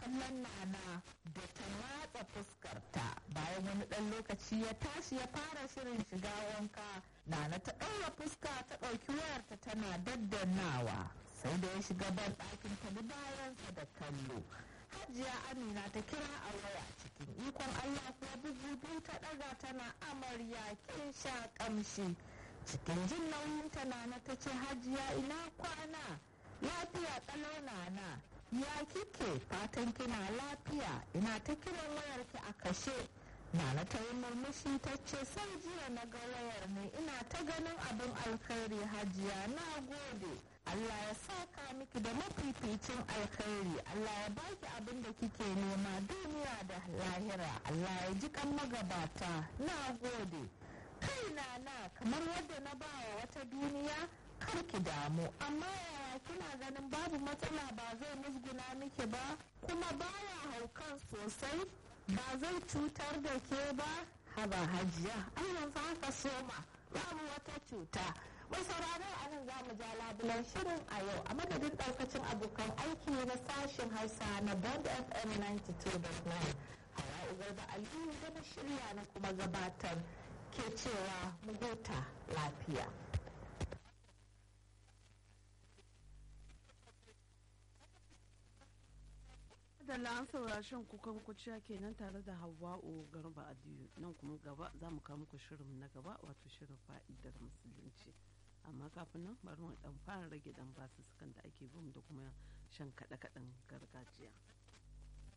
kallon nana da ta matsa fuskarta bayan wani ɗan lokaci ya tashi ya fara shirin shiga wanka nana ta ɗaura fuska ta ɗauki wayarta tana daddannawa sai da ya shiga ban ɗakin ta bi bayansa da kallo hajiya amina ta kira a waya cikin ikon allah kuwa bugu biyu ta ɗaga tana amarya kin sha ƙamshi cikin jin nauyin ta nana ta ce hajiya ina kwana lafiya kalau nana ya kike fatan kina lafiya ina ta kiran wayarki a kashe nana ta yi murmushi ta ce sai jiya na ga wayar ne ina ta ganin abin alkhairi hajiya na gode Allah ya saka miki da mafificin alkhairi Allah ya baki abin da kike nema duniya da lahira Allah ya ji kan magabata na gode kai na kamar wadda na bawa wata duniya kar ki damu amma yaya kina ganin babu matsala ba zai musguna miki ba kuma baya haukan sosai ba zai cutar da ke ba haba hajiya ai yanzu haka soma babu wata cuta mai sauraro a nan za mu ja labulan shirin a yau a madadin daukacin abokan aiki na sashen hausa na bond fm 92.9 hawa ugar da aliyu da na shirya na kuma gabatar ke cewa mu huta lafiya da an saurashin kukan kuciya kenan tare da hawa'u garba adiyu nan kuma gaba za mu kawo muku shirin na gaba wato shirin fa'idar musulunci amma kafin nan bari mu dan fara rage dan basu sukan da ake bin da kuma shan kaɗe-kaɗen gargajiya